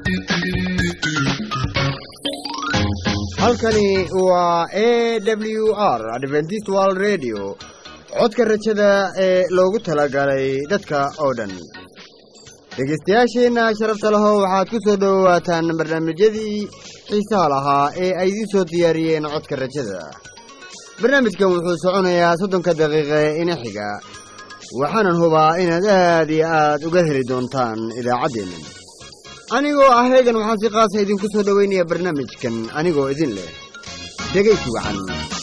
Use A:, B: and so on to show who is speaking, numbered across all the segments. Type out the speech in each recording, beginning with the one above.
A: halkani waa a w r adventist world radio codka rajada ee loogu talagalay dadka oo dhan dhegaystayaasheenna sharafta leho waxaad ku soo dhowaataan barnaamijyadii xiisaha lahaa ee ay idiin soo diyaariyeen codka rajada barnaamijkan wuxuu soconayaa soddonka daqiiqe ina xiga waxaanan hubaa inaad aad iyo aad uga heli doontaan idaacaddeenna anigoo ah heegan waxaan si qaasa idinku soo dhoweynaya barnaamijkan anigoo idin leh dhegaysi wacan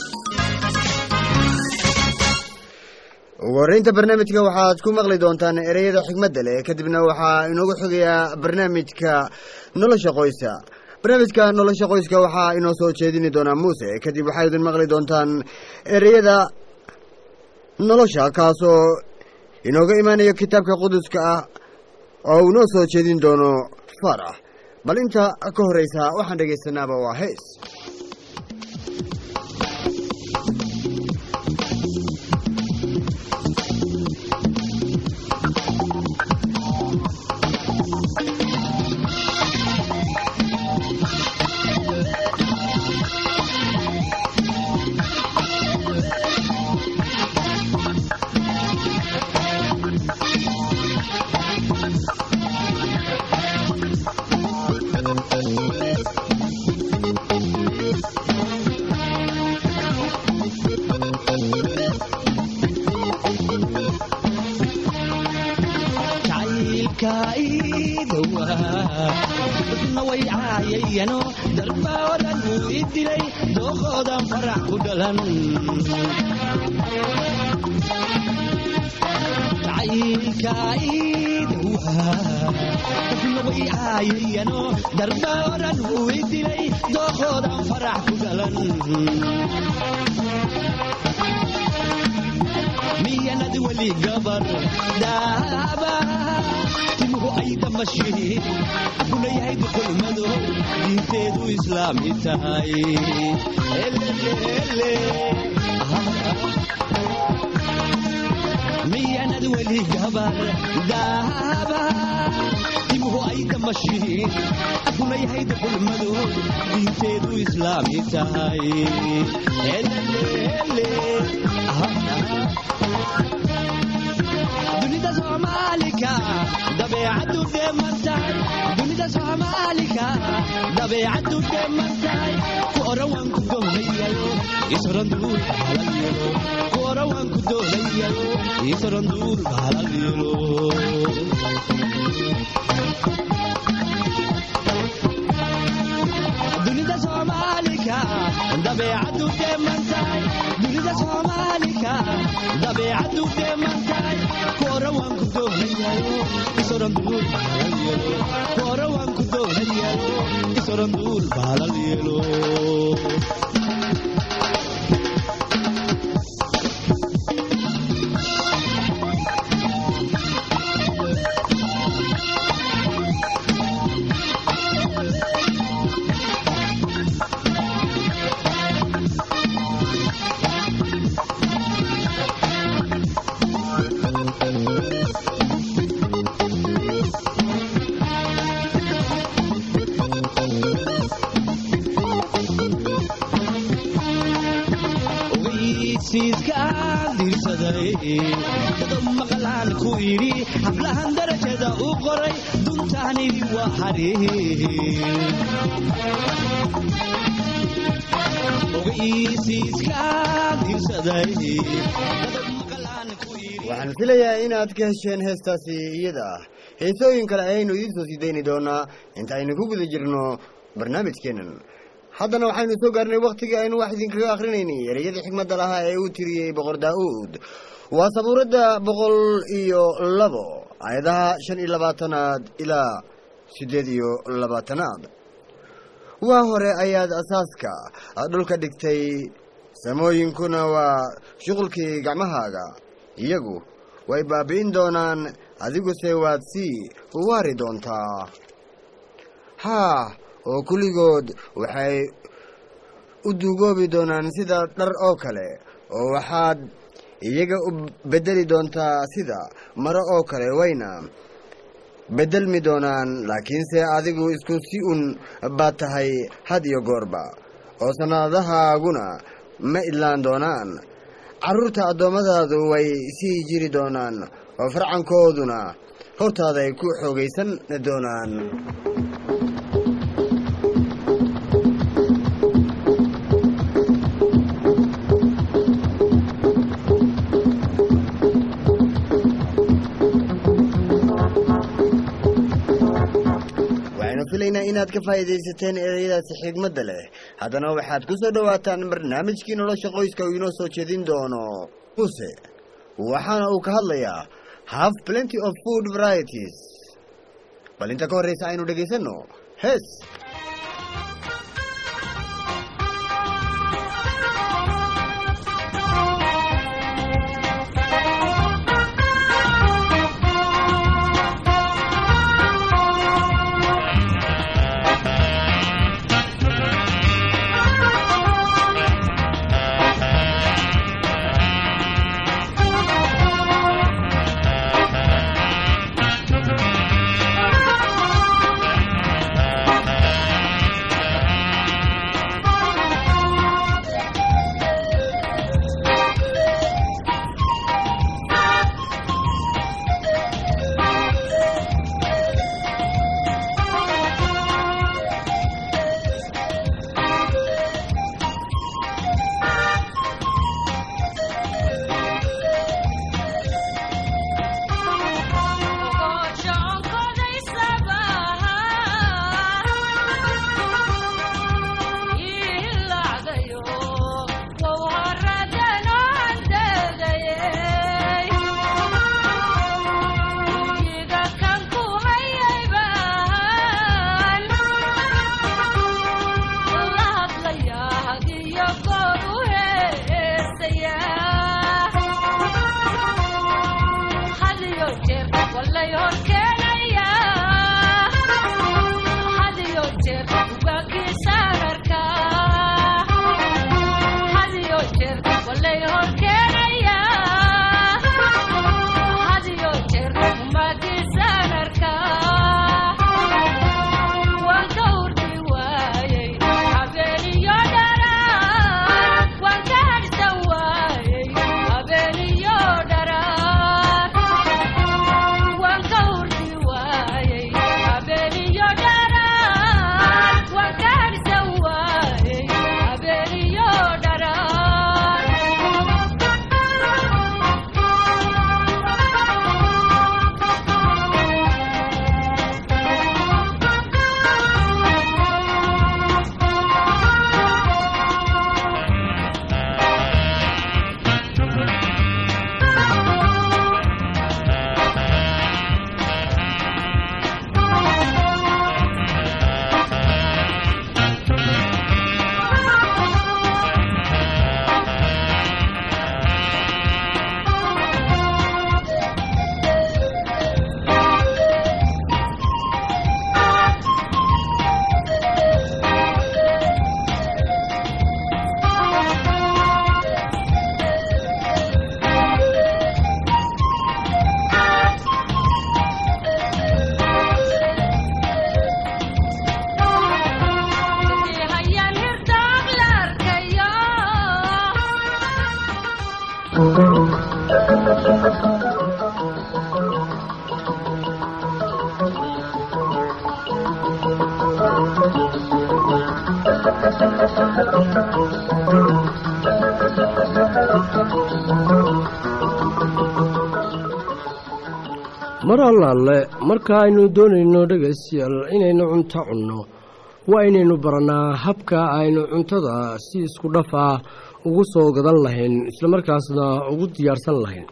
A: ugu horreynta barnaamijka waxaad ku maqli doontaan ereyada xigmadda leh kadibna waxaa inoogu xogayaa barnaamijka nolosha qoyska barnaamijka nolosha qoyska waxaa inoo soo jeedini doonaa muuse kadib waxaa idin maqli doontaan ereyada nolosha kaasoo inooga imaanayo kitaabka quduska ah oo uu noo soo jeedin doono farax bal inta ka horreysa waxaan dhegaysanaaba waa hees
B: darbaaran uu idilay dookoodan farax ku dhalan miyanad weli gabar daaba timuhu ay damashiin kuleyahay duqulmado diinteedu islaami tahay miyanad weli gabar daaba timuhu ay damashiin akuleyahay duqulmado diinteedu islaami tahay dunida soomaalika dabeecadu dheemantahay dunida soomaalika dabeecadu dheemantahay ku oran waan ku doonayayo isoran duul bahalal yelo ku oran waan ku doonayayo isoran duul bahalal yelo dunida soomaalika dabeecadu dheemantahay dunida soomaalika dabeecadu dheemantahay ku oran waan ku doonayayo isoran duul bahalal yelo ku oran waan ku doonayayo isoran duul bahalal yelo maqlaan ku idhi hablahan darajada u qoray duntaanidi waa
A: waxaan filayaa inaad ka hesheen heestaasi iyada ah heesooyin kale ayaynu idiin soo sii dayni doonaa inta aynu ku guda jirno barnaamijkeennan haddana waxaynu soo gaarnay wakhtigii aynu wax idinkaga akhrinaynay ereyadii xigmadda lahaa ee uu tiriyey boqor daa'uud waa sabuuradda boqol iyo labo aayadaha shan iyo labaatanaad ilaa siddeed iyo labaatanaad waa hore ayaad asaaska dhulka dhigtay samooyinkuna waa shuqulkii gacmahaaga iyagu way baabi'in doonaan adiguse waad sii waari doontaa haa oo kulligood waxay u duugoobi doonaan sida dhar oo kale oo waxaad iyaga u beddeli doontaa sida maro oo kale wayna beddelmi doonaan laakiinse adigu isku si un baad tahay had iyo goorba oo sannadahaaguna ma idlaan doonaan carruurta addoommadaadu way sii jiri doonaan oo farcankooduna hortaaday ku xoogaysan doonaan waxaynu filaynaa inaad ka faa'iidaysateen ereyadaasi xigmadda leh haddana waxaad ku soo dhowaataan barnaamijkii nolosha qoyska uu inoo soo jeedin doono muse waxaana uu ka hadlayaa have plenty of food varieties bal inta ka horraysa aynu dhegaysanno hees
C: mar allaalle marka aynu doonayno dhegaystayaal inaynu cunto cunno waa inaynu barannaa habka aynu cuntada si isku dhaf ah ugu soo gadan lahayn islamarkaasna ugu diyaarsan lahayn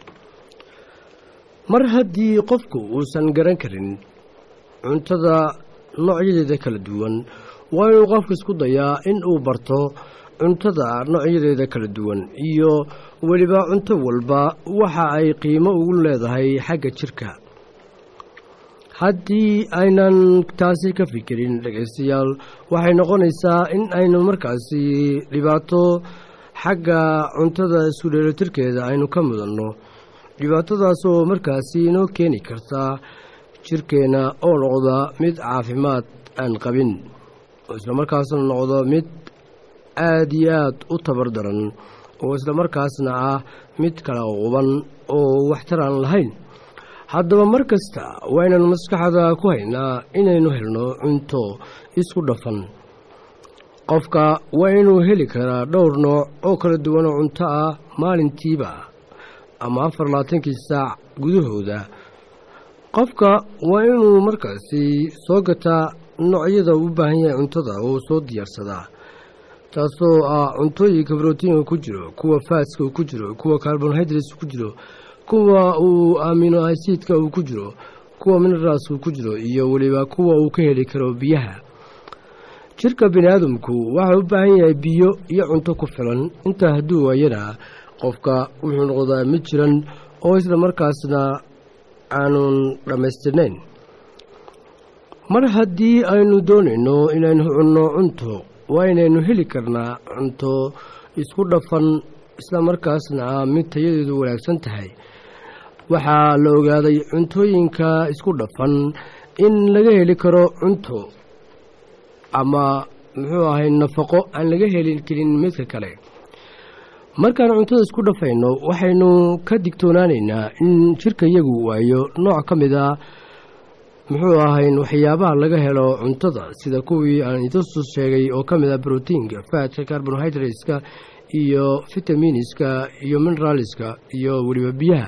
C: mar haddii qofku uusan garan karin cuntada noocyadeeda kala duwan waa inuu qofku isku dayaa in uu barto cuntada noocyadeeda kala duwan iyo weliba cunto walba waxa ay qiimo ugu leedahay xagga jirka haddii aynan taasi ka fikirin dhegaystayaal waxay noqonaysaa in aynu markaasi dhibaato xagga cuntada isku dheelatirkeeda aynu ka mudanno dhibaatadaasoo markaasi inoo keeni karta jirkeenna oo noqda mid caafimaad aan qabin oo islamarkaasna noqdo mid aada iyo aad u tabar daran oo islamarkaasna ah mid kala quban oo waxtar aan lahayn haddaba mar kasta waa inaynu maskaxda ku haynaa inaynu helno cunto isku dhafan qofka waa inuu heli karaa dhowr nooc oo kala duwan oo cunto ah maalintiiba ama afar labaatankii saac gudahooda qofka waa inuu markaasi soo gataa noocyada u baahan yahay cuntada oo soo diyaarsadaa taasoo ah cuntooyinka brotiinka ku jiro kuwa faatska ku jiro kuwa carbonhydrates ku jiro kuwa uu amino acidka uu ku jiro kuwa minerals uu ku jiro iyo weliba kuwa uu ka heli karo biyaha jirka bini aadamku waxaa u baahan yahay biyo iyo cunto ku filan intaa hadduu waayana qofka wuxuu noqdaa mid jiran oo isla markaasna aanun dhammaystirnayn mar haddii aynu doonayno inaynu cunno cunto waa inaynu heli karnaa cunto isku dhafan isla markaasna ah mid tayadeedu wanaagsan tahay waxaa la ogaaday cuntooyinka isku dhafan in laga heli karo cunto ama muxuu ahay nafaqo aan laga heli karin midka kale markaan cuntada isku dhafayno waxaynu ka digtoonaanaynaa in jirka iyagu waayo nooc ka mid a muxuu ahayn waxyaabaha laga helo cuntada sida kuwii aan idasus sheegay oo ka mid ah brotiinka faatka carbonhydrateska iyo vitaminiska iyo mineralska iyo weliba biyaha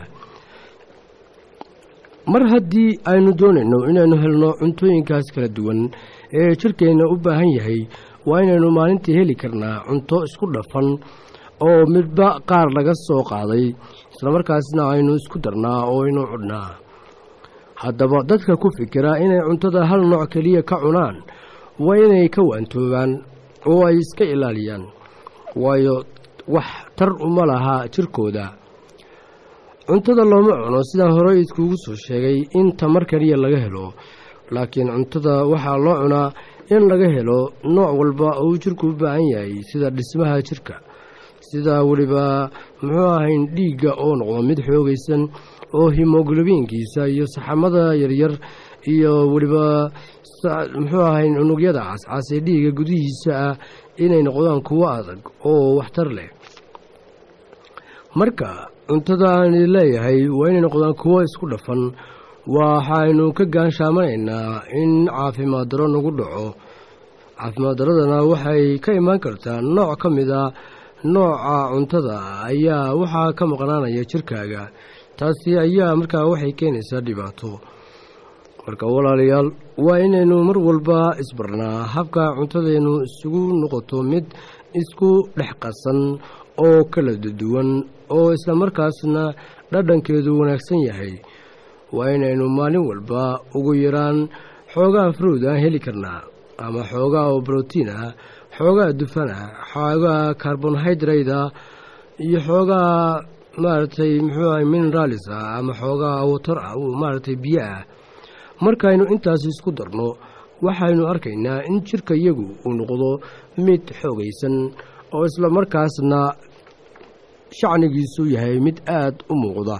C: mar haddii aynu doonayno inaynu helno cuntooyinkaas kala duwan ee jirkeenna u baahan yahay waa inaynu maalintii heli karnaa cunto isku dhafan oo midba qaar laga soo qaaday islamarkaasna aynu isku darnaa oo aynu cudhnaa haddaba dadka ku fikira inay cuntada hal nooc keliya ka cunaan waa inay ka waantoobaan oo ay iska ilaaliyaan waayo wax tar uma laha jirkooda cuntada looma cuno sidaan horey iskugu soo sheegay in tamar keliya laga helo laakiin cuntada waxaa loo cunaa in laga helo nooc walba oo uu jirku u baahan yahay sida dhismaha jirka sida weliba muxuu ahayn dhiigga oo noqdo mid xoogaysan oo himoglobiinkiisa iyo saxamada yaryar iyo weliba muxuu ahayn unugyada cascas ee dhiigga gudihiisa ah inay noqdaan kuwo adag oo waxtar leh marka cuntada aan leeyahay waa inay noqdaan kuwo isku dhafan waxaynu ka gaanshaaminaynaa in caafimaad daro nagu dhaco caafimaad daradana waxay ka imaan kartaa nooc ka mid a nooca cuntada ayaa waxaa ka maqnaanaya jirkaaga taasi ayaa markaa waxay keenaysaa dhibaato marka walaalayaal waa inaynu mar walba isbarnaa habka cuntadeennu isugu noqoto mid isku dhex qasan oo kala duwan oo islamarkaasna dhadhankeedu wanaagsan yahay waa inaynu maalin walba ugu yaraan xoogaa fruud aan heli karnaa ama xoogaa oo brotiin ah xoogaa dufan ah xoogaa carbonhydrate ah iyo xoogaa maaragtay muxuu ahay mineralis ah ama xoogaa watar ah maaragtay biyo ah markaynu intaas isku darno waxaynu arkaynaa in jirka iyagu uu noqdo mid xoogaysan oo isla markaasna shacnigiisu yahay mid aada u muuqda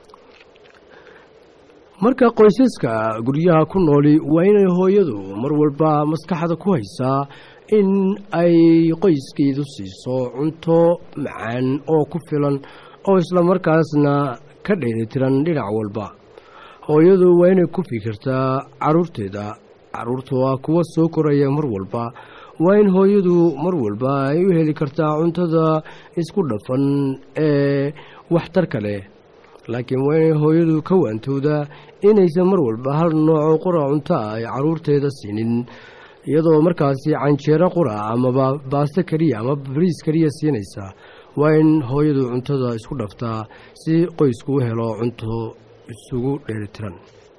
C: marka qoysaska guryaha ku nooli waa inay hooyadu mar walba maskaxda ku haysaa in ay qoyskeedu siiso cunto macaan oo ku filan oo isla markaasna ka dheelitiran dhinac walba hooyadu waa inay ku fikirtaa caruurteeda caruurta waa kuwa soo koraya mar walba waa in hooyadu mar walba ay u heli kartaa cuntada isku dhafan ee waxtarka leh laakiin waa inay hooyadu ka waantowdaa inaysan mar walba hal nooco qura cunto ah ay caruurteeda siinin iyadoo markaasi canjeero qura amaba baasto keliya ama bariis keliya siinaysa waa in hooyadu cuntada isku dhaftaa si qoysku u helo cunto isugu dheelitiran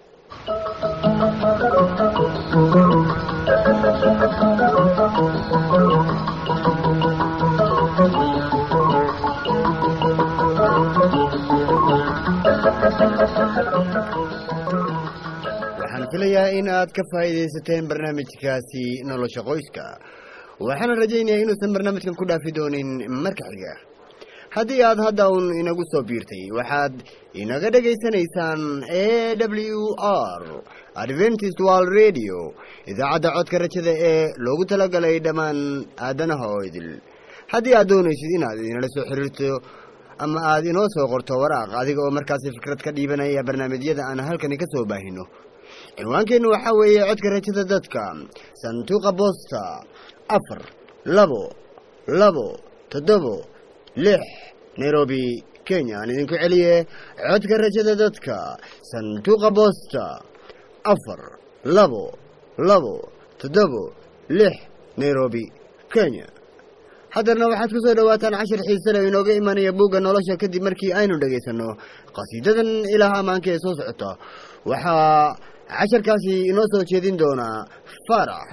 A: waxaan filayaa in aad ka faa'iidaysateen barnaamijkaasi nolosha qoyska waxaana rajaynayaa inuusan barnaamijkan ku dhaafi doonin marka xiga haddii aad hadda uun inagu soo biirtay waxaad inaga dhegaysanaysaan a w r adventist world radio idaacadda codka rajada ee loogu talagalay dhammaan aadanaha oo idil haddii aad doonaysid inaad inala soo xiriirto ama aad inoo soo qorto waraaq adiga oo markaasi fikrad ka dhiibanaya barnaamijyada aan halkani ka soo baahino cinwaankeennu waxaa weeye codka rajada dadka sanduuqa boosta afar labo labo toddobo lix nairobi kenya aan idinku celiye codka rajada dadka sanduuqa boosta afar labo labo toddobo lix nairobi kenya haddana waxaad ku soo dhowaataan cashar xiisale oo inooga imanaya buugga nolosha kadib markii aynu dhegaysanno qhasiidadan ilaah ammaanka ee soo socota waxaa casharkaasi inoo soo jeedin doonaa faarax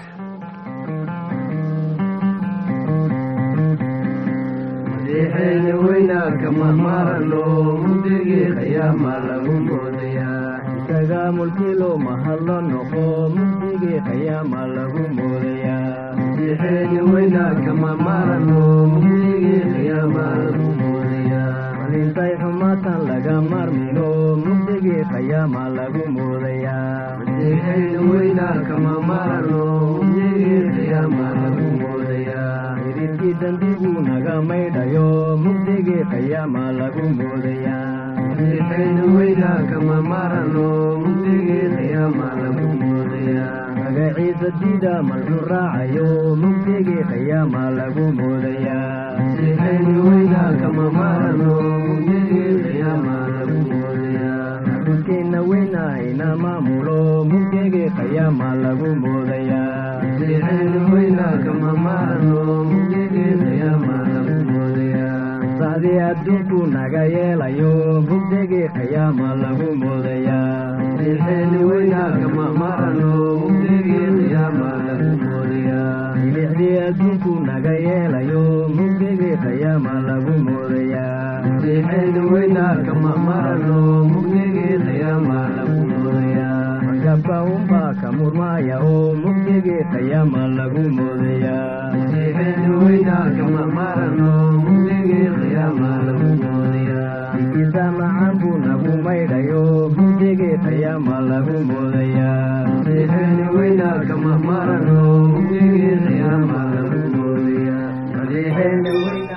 D: masiixeena weynaarka mahmaarano mugdigii qiyaama lagu moodayaa isaga mulkilo mahadlo noqo mugdigii qiyaama lagu moodayaa masiixeena weynaarka mahmaarano mugdigii qiyaama lagu moodayaa malintay xumaatan laga marmino mugdigii qiyaama lagu moodayaa masiixeena weynaarka mahmaarano mugdigii qiyaama lagu moodayaa iridkii dambigu naga maydhayo mugdigii qiyaama lagu moodayaa masiixeena weynaarka mahmaarano mugdigii qiyaama lagu moodayaa magaciisa diida malxu raacayo mugdigii qiyaama lagu moodayaa masiixeena weynaarka mahmaarano mugdigii qiyaama lagu moodayaa xudkeenna weynahayna maamulo mugdigii qiyaama lagu moodayaa masiixeena weynaarka mahmaarano mugdigii qiyaama lagu moodayaa sacdii adduunku naga yeelayo mugdigii qiyaama lagu moodayaa masiixeena weynaarka mahmaarano mugdigii qiyaama lagu moodayaa milixdii adduunku naga yeelayo mugdigii qiyaama lagu moodayaa masiixeena weynaarka mahmaarano mugdigii qiyaama lagu moodayaa magabka unbaa ka murmaaya oo mugdigii qiyaama lagu moodayaa masiixeena weynaarka mahmaarano mugdigii qiyaama lagu moodayaa ikiisa macaan buu nagu maydhayo mugdigii qiyaama lagu moodayaa masiixeena weynaarka mahmaarano mugdigii qiyaama lagu moodayaa masiixeena weynaarka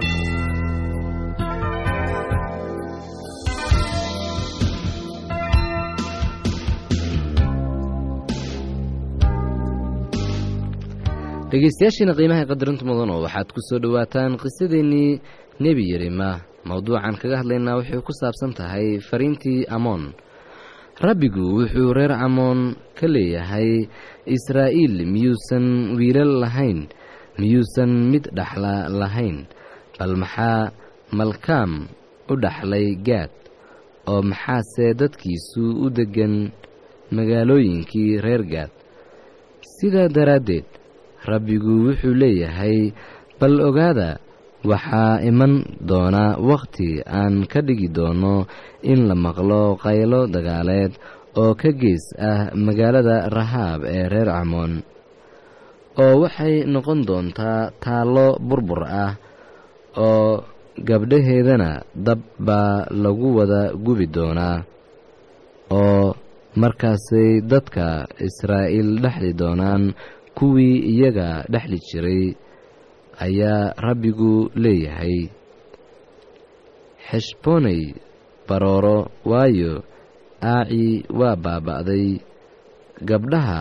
E: dhegeystayaashiina qiimaha qadarinta mudan oo waxaad ku soo dhowaataan qisadeennii nebi yerima mowduucan kaga hadlaynaa waxay ku saabsan tahay fariintii amoon rabbigu wuxuu reer camoon ka leeyahay israa'iil miyuusan wiilal lahayn miyuusan mid dhaxla lahayn bal maxaa malkaam u dhaxlay gaad oo maxaase dadkiisu u deggan magaalooyinkii reer gaad sidaa daraaddeed rabbigu wuxuu leeyahay bal ogaada waxaa iman doona wakhti aan ka dhigi doono in la maqlo qaylo dagaaleed oo ka gees ah magaalada rahaab ee reer camoon oo waxay noqon doontaa taallo burbur ah oo gabdhaheedana dab baa lagu wada gubi doonaa oo markaasay dadka israa'iil dhexli doonaan kuwii iyaga dhexli jiray ayaa rabbigu leeyahay xeshboonay barooro waayo aacii waa baaba'day gabdhaha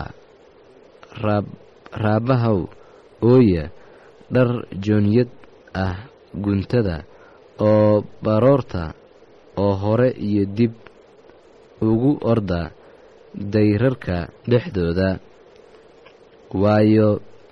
E: raabbahaw ooya dhar joonyad ah guntada oo baroorta oo hore iyo dib ugu orda dayrarka dhexdooda waayo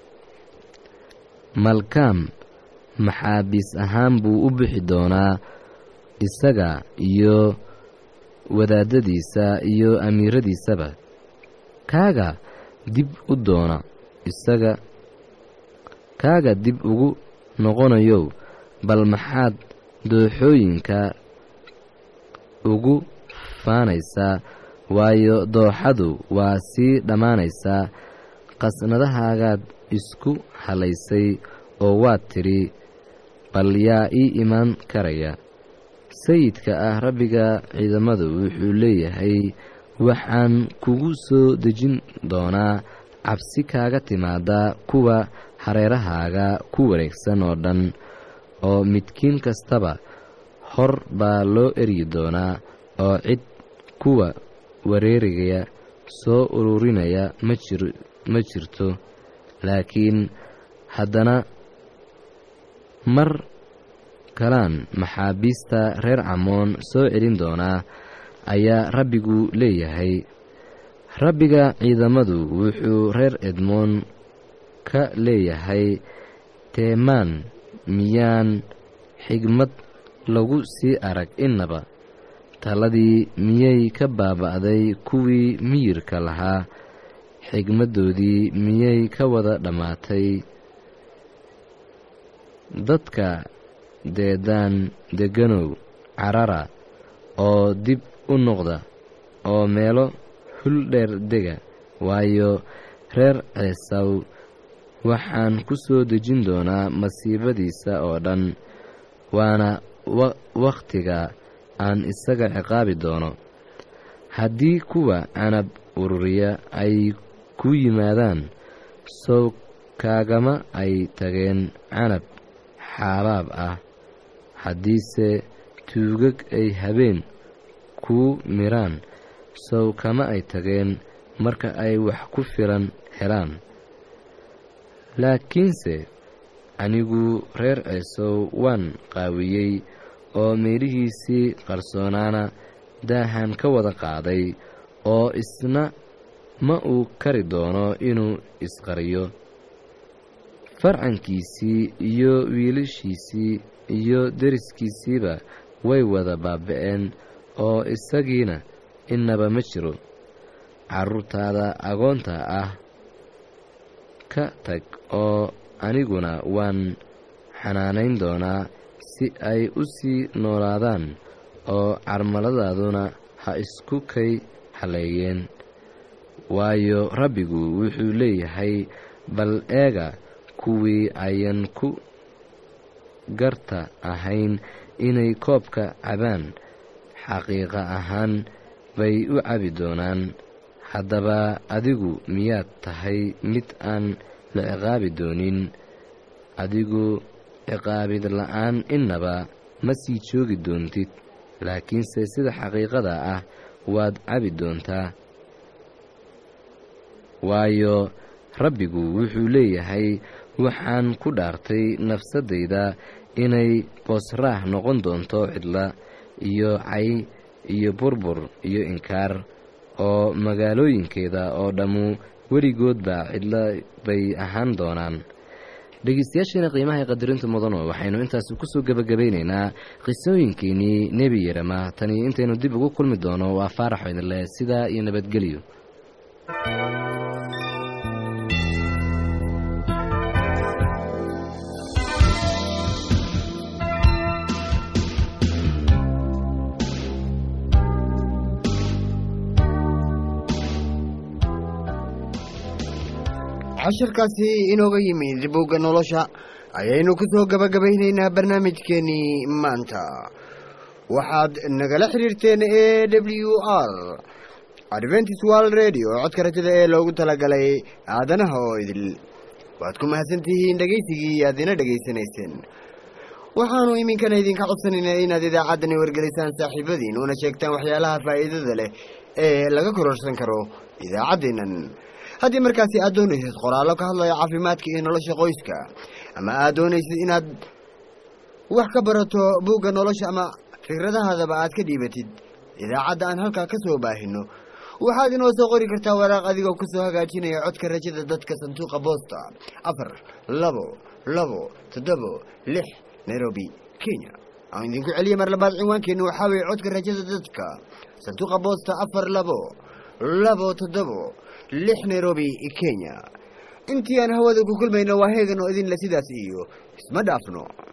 E: malkaam maxaabiis ahaan buu u bixi doonaa isaga iyo wadaadadiisa iyo amiiradiisaba kaaga dib u doona isaga kaaga dib ugu noqonayow bal maxaad dooxooyinka ugu faanaysaa waayo dooxadu waa sii dhammaanaysaa qasnadahaagaad isku halaysay oo waad tidhi bal yaa ii imaan karaya sayidka ah rabbiga ciidamadu wuxuu leeyahay waxaan kugu soo dejin doonaa cabsi kaaga timaada kuwa hareerahaaga ku wareegsan oo dhan oo midkiin kastaba hor baa loo eryi doonaa oo cid kuwa wareerigaya soo ururinaya ma jir ma jirto laakiin haddana mar kalaan maxaabiista reer camoon soo celin doonaa ayaa rabbigu leeyahay rabbiga ciidamadu wuxuu reer edmoon ka leeyahay teemaan miyaan xigmad lagu sii arag innaba taladii miyay ka baaba'day kuwii miyirka lahaa xigmaddoodii miyay ka wada dhammaatay dadka deedaan deganow carara oo dib u noqda oo meelo huldheer dega waayo reer ceesaw waxaan ku soo dejin doonaa masiibadiisa oo dhan waana wakhtiga aan isaga ciqaabi doono haddii kuwa canab ururiya ay ku yimaadaan sow kaagama ay tageen canab xaabaab ah haddiise tuugag ay habeen kuu miraan sow kama ay tageen marka ay wax ku filan helaan laakiinse anigu reer ceesow waan qaawiyey oo meelihiisii qarsoonaana daahan ka wada qaaday oo isna ma uu kari doono inuu isqariyo farcankiisii iyo wiilashiisii iyo deriskiisiiba way wada baaba'een oo isagiina innaba ma jiro carruurtaada agoonta ah ka tag oo aniguna waan xanaanayn doonaa si ay u sii noolaadaan oo carmaladaaduna ha isku kay haleeyeen waayo rabbigu wuxuu leeyahay bal eega kuwii ayan ku garta ahayn inay koobka cabaan xaqiiqa ahaan bay u cabi doonaan haddaba adigu miyaad tahay mid aan la ciqaabi doonin adigu ciqaabid la-aan innaba ma sii joogi doontid laakiinse sida xaqiiqada ah waad cabi doontaa waayo rabbigu wuxuu leeyahay waxaan ku dhaartay nafsadayda inay boosraah noqon doonto cidla iyo cay iyo burbur iyo inkaar oo magaalooyinkeeda oo dhammu weligoodba cidla bay ahaan doonaan dhegeystayaasheena qiimaha ee qadarinta mudano waxaynu intaasi kusoo gebagabaynaynaa qisooyinkeenii nebi yerema tani intaynu dib ugu kulmi doono waa faaraxo idinleh sidaa iyo nabadgelyo
A: casharkaasi inooga yimid bugga nolosha ayaynu ku soo gabagabaynaynaa barnaamijkeenii maanta waxaad nagala xiriirteen e w r adventis world radio codka rajada ee loogu talagalay aadanaha oo idil waad ku mahadsantihiin dhegaysigii aad ina dhegaysanayseen waxaanu iminkana idinka codsanaynaa inaad idaacaddani wargelisaan saaxiibadiin una sheegtaan waxyaalaha faa'iidada leh ee laga kororsan karo idaacaddeennan haddii markaasi aad doonaysid qoraallo ka hadlaya caafimaadka iyo nolosha qoyska ama aad doonaysid inaad wax ka barato buugga nolosha ama fikradahaadaba aad ka dhiibatid idaacadda aan halkaa ka soo baahino waxaad inoo soo qori kartaa waraaq adigoo ku soo hagaajinaya codka rajada dadka sanduuqa boosta afar labo labo toddobo lix nairobi kenya aan idinku celiya mar labaad cinwaankeennu waxaa weeye codka rajada dadka sanduuqa boosta afar labo labo toddobo lix nairobi kenya intii aan hawada ku kulmayno waa heegan oo idinle sidaas iyo isma dhaafno